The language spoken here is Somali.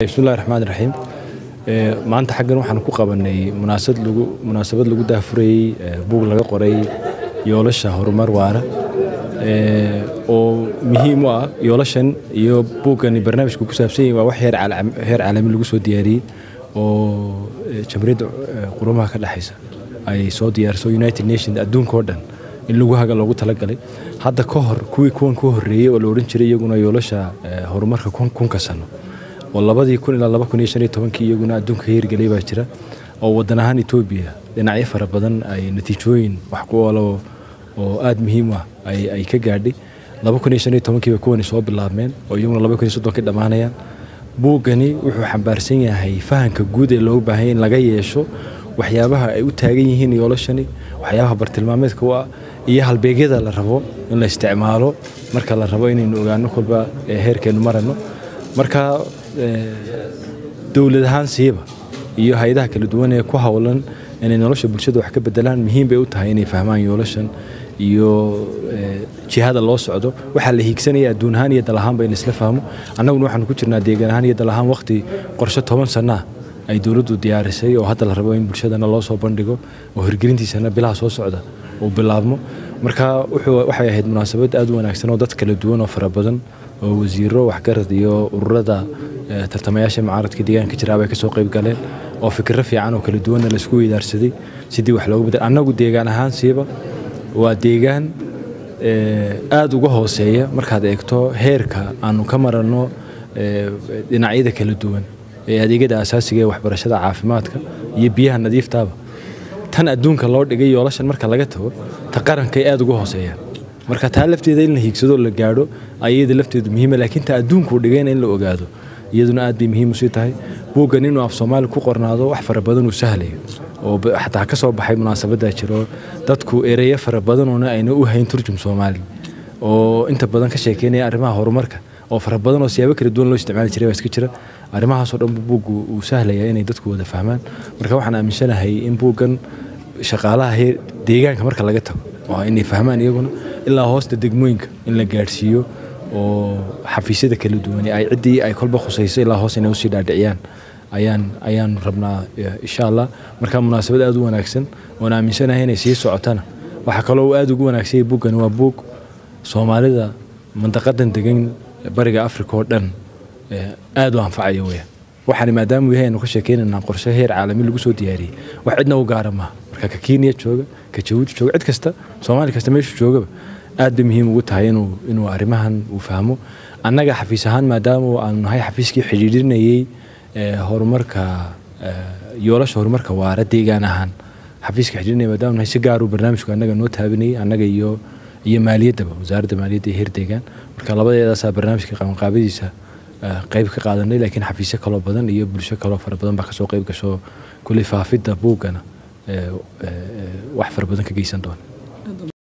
bismillahi raxmaan raxiim maanta xaggan waxaan ku qabanay munaasabad lagu munaasabad lagu daahfurayey buug laga qoray yoolasha horumar waara oo muhiim u ah yoolashan iyo buuggani barnaamijku ku saabsan yahay waa wax heer heer caalami lagu soo diyaariyey oo jamhuuriyadda qurumaha ka dhexaysa ay soo diyaariso united nations adduunka oo dhan in lagu haga loogu talagalay hadda ka hor kuwii kuwan ku horreeyey oo la odhan jiray iyaguna yoolasha horumarka kunka sano oo labadii kun ilaa laba kun iyo shan iyo tobankii iyaguna adduunka ka hirgelay baa jira oo waddan ahaan etoobiya dhinacyo fara badan ay natiijooyin wax ku oolo oo aada muhiim ah ay ka gaadhay laba kun iyo shan iyo tobankiiba kuwani soo bilaabmeen oo iyaguna laba kun iyo soddonkii dhammaanayaan buuggani wuxuu xambaarsan yahay fahanka guud ee loogu baahanya in laga yeesho waxyaabaha ay u taagan yihiin yoolashani waxyaabaha bartilmaameedka u ah iyo halbeegyada la rabo in la isticmaalo marka la rabo inaynu ogaano kolba heerkeenu marano marka dowlad ahaan siiba iyo hay-adaha kala duwan ee ku howlan inay nolosha bulshada wax ka bedelaan muhiim bay u tahay inay fahmaan yoolashan iyo jihada loo socdo waxaa la hiigsanaya adduun ahaan iyo dal ahaanba in laisla fahmo annaguna waxaanu ku jirnaa deegaan ahaan iyo dal ahaan waqti qorshe toban sanaa ay dowladdu diyaarisay oo hadda la rabo in bulshadana loo soo bandhigo oo hirgelintiisana bilaha soo socda uu bilaabmo marka waxay ahayd munaasabad aad u wanaagsan oo dad kala duwan oo fara badan oo wasiiro waxgarad iyo ururada tartamayaasha mucaaradka deegaanka jiraaba ay ka soo qayb galeen oo fikiro fiican oo kala duwanna laisku weydaarsaday sidii wax loogu bedel annagu deegaan ahaan siiba waa deegaan aada uga hooseeya markaad eegto heerka aanu ka maranno dhinacyada kala duwan ee adeegyada asaasiga ee waxbarashada caafimaadka iyo biyaha nadiiftaaba tan adduunka loo dhigay yoolashan marka laga tago ta qarankay aada uga hooseeyaan marka taa lafteeda in la hiigsado la gaadho ayada lafteedu muhiima laakiin ta adduunkuu dhigayna in la ogaado iyaduna aad bay muhiim usii tahay buuggan inuu af soomaali ku qornaado wax fara badan uu sahlayo oo xataa ka soo baxay munaasabaddaa jiro dadku ereyo fara badanoona ayna u hayn turjum soomaali oo inta badan ka sheekeynaya arrimaha horumarka oo fara badan oo siyaabo kala duwan loo isticmaali jiray baa iska jira arrimahaasoo dhan buuggu uu sahlaya inay dadku wada fahmaan marka waxaan aaminsanahay in buuggan shaqaalaha heer deegaanka marka laga tago waa inay fahmaan iyaguna ilaa hoosta degmooyinka in la gaadhsiiyo oo xafiisyada kala duwan ay ciddii ay kolba khusayso ilaa hoos inay usii dhaadhiciyaan ayaan ayaan rabnaa insha allah marka munaasabad aada u wanaagsan oon aaminsanahay inay sii socotana waxaa kaloo uu aada ugu wanaagsanyay buuggani waa buug soomaalida mandaqadan degan bariga africa oo dhan aada u anfacaya weya waxaani maadaamuu yahay aynu ka sheekeynaynaa qorshe heer caalami lagu soo diyaariyey wax cidna u gaara maaha marka ka kenya jooga ka jabuuti jooga cid kasta soomaali kasta meeshu joogaba aad bay muhiim ugu tahay inuu inuu arrimahan uu fahmo annaga xafiis ahaan maadaama aanu nahay xafiiskii xidhiidhinayey horumarka yoolasha horumarka waara deegaan ahaan xafiiska xidhiidhinaya maadaama nahay si gaaruu barnaamijku annaga noo taabinayay annaga iyo iyo maaliyaddaba wasaaradda maaliyadda iyo heer deegaan marka labadeedaasaa barnaamijka qabanqaabadiisa qayb ka qaadanay laakiin xafiisyo kaloo badan iyo bulsho kaloo fara badan baa kasoo qayb gasho kulli faafidda buuggana wax fara badan ka geysan doona